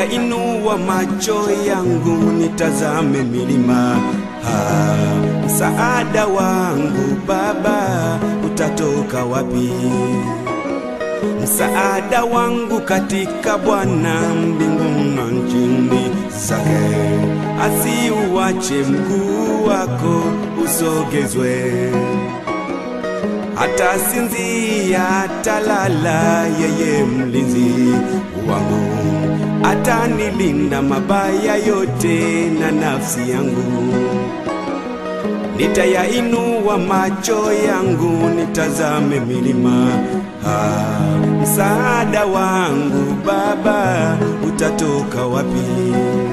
Nitayainua macho yangu nitazame milima, ha, msaada wangu Baba utatoka wapi? Msaada wangu katika Bwana mbingu na nchini zake, asiuache mguu wako usogezwe hata sinzia talala, yeye mlinzi wangu atanilinda mabaya yote na nafsi yangu. Nitayainua macho yangu nitazame milima, ah, msaada wangu Baba utatoka wapi?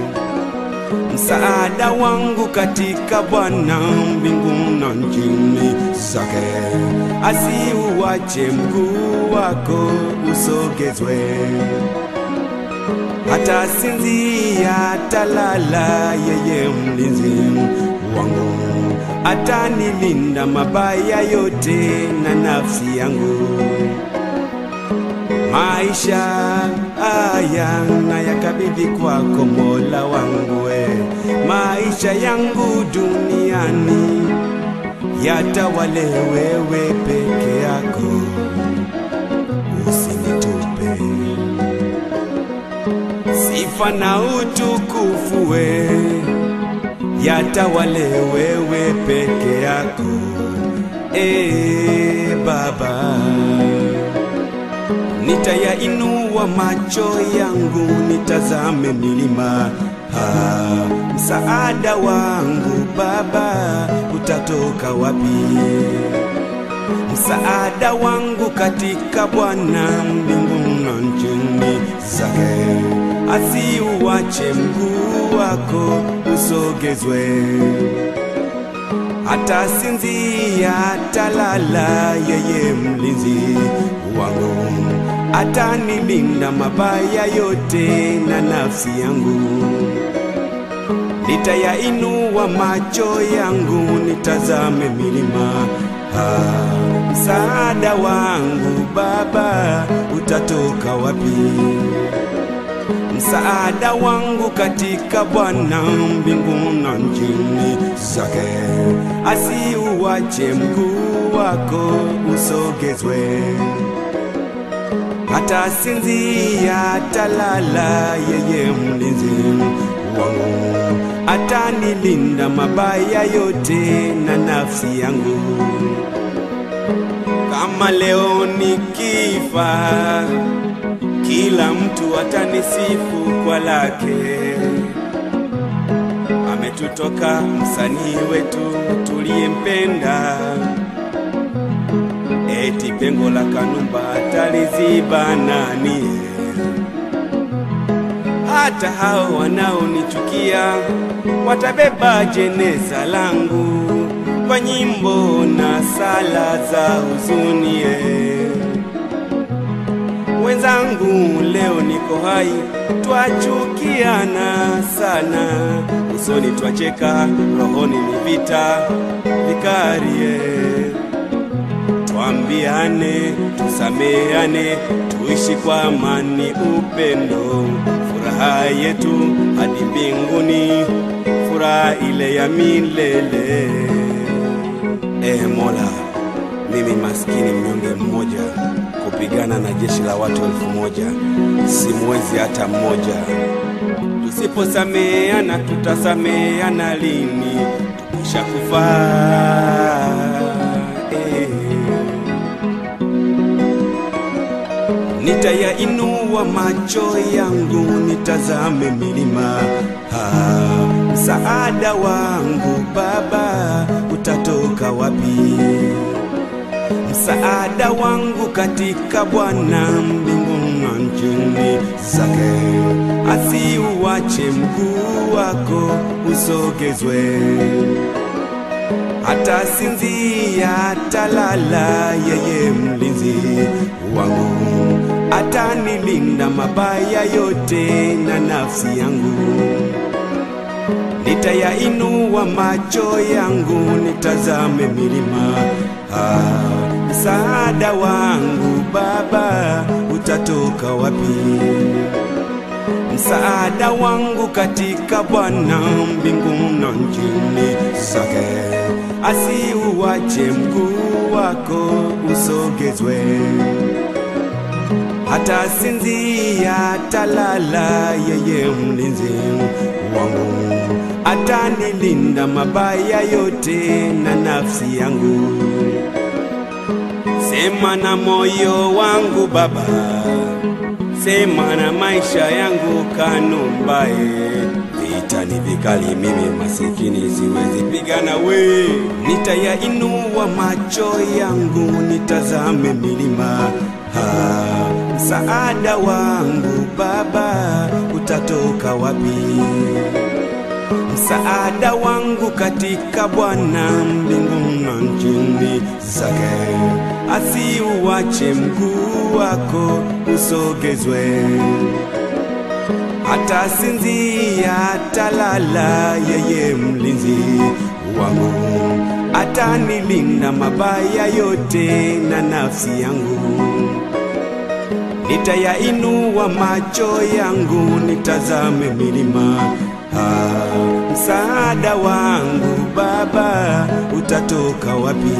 Msaada wangu katika Bwana mbingu na nchini zake, asiuache mguu wako usogezwe hata sinzia talala, yeye mlinzi wangu atanilinda mabaya yote na nafsi yangu. Maisha haya na yakabidhi kwako Mola wangu, we maisha yangu duniani yatawale wewe peke yako, usinitupe sifa na utukufu we yatawale wewe peke yako, e Baba. Nitayainua macho yangu nitazame milima, ha, msaada wangu Baba utatoka wapi? Msaada wangu katika Bwana mbingu na nchini zake, asiuache mguu wako usogezwe hata sinzia talala, yeye mlinzi wangu atanilinda mabaya yote na nafsi yangu. Nitayainua macho yangu nitazame milima, ha, msaada wangu Baba utatoka wapi? Msaada wangu katika Bwana mbingu na nchini zake, asiuache mguu wako usogezwe hata sinzia talala, yeye mlinzi wangu atanilinda mabaya yote na nafsi yangu. Kama leo nikifa, kila mtu atanisifu kwa lake. Ametutoka msanii wetu tuliyempenda, eti pengo la Kanumba taliziba nani? Hata hao wanaonichukia watabeba jeneza langu kwa nyimbo na sala za huzuni. eh. Wenzangu, leo niko hai, twachukiana sana, usoni twacheka, rohoni ni vita vikarie. Twambiane, tusameane, tuishi kwa amani, upendo, furaha yetu hadi mbinguni, furaha ile ya milele. Eh Mola, mimi maskini mnyonge mmoja kupigana na jeshi la watu elfu moja simwezi hata mmoja. Tusiposameana tutasameana lini? Tukishakufa eh. Nitayainua macho yangu nitazame milima, ha, msaada wangu Baba utatoka wapi? Msaada wangu katika Bwana mbingu na nchini zake, asiuache mguu wako usogezwe hata sinzia talala, yeye mlinzi wangu atanilinda mabaya yote na nafsi yangu. Nitayainua macho yangu nitazame milima, ah, msaada wangu Baba utatoka wapi? msaada wangu katika Bwana mbingu na nchini zake, asiuache mguu wako usogezwe, hata sinzia talala, yeye mlinzi wangu atanilinda mabaya yote na nafsi yangu. Sema na moyo wangu Baba, sema na maisha yangu Kanumbae. Vita ni vikali, mimi masikini siwezi pigana we. Nitayainua macho yangu nitazame milima ha, msaada wangu Baba utatoka wapi? Msaada wangu katika Bwana mbingu na nchini zake, asiuache mguu wako usogezwe, hata sinzia talala, yeye mlinzi wangu atanilinda mabaya yote na nafsi yangu. Nitayainua macho yangu nitazame milima Ah, msaada wangu Baba utatoka wapi?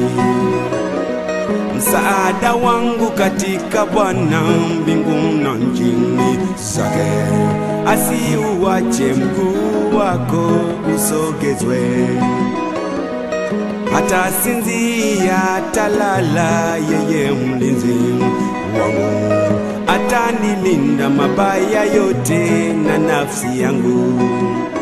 Msaada wangu katika Bwana mbingu na nchini zake, asiuache mguu wako usogezwe, hata sinzia talala, yeye mlinzi wangu atanilinda mabaya yote na nafsi yangu.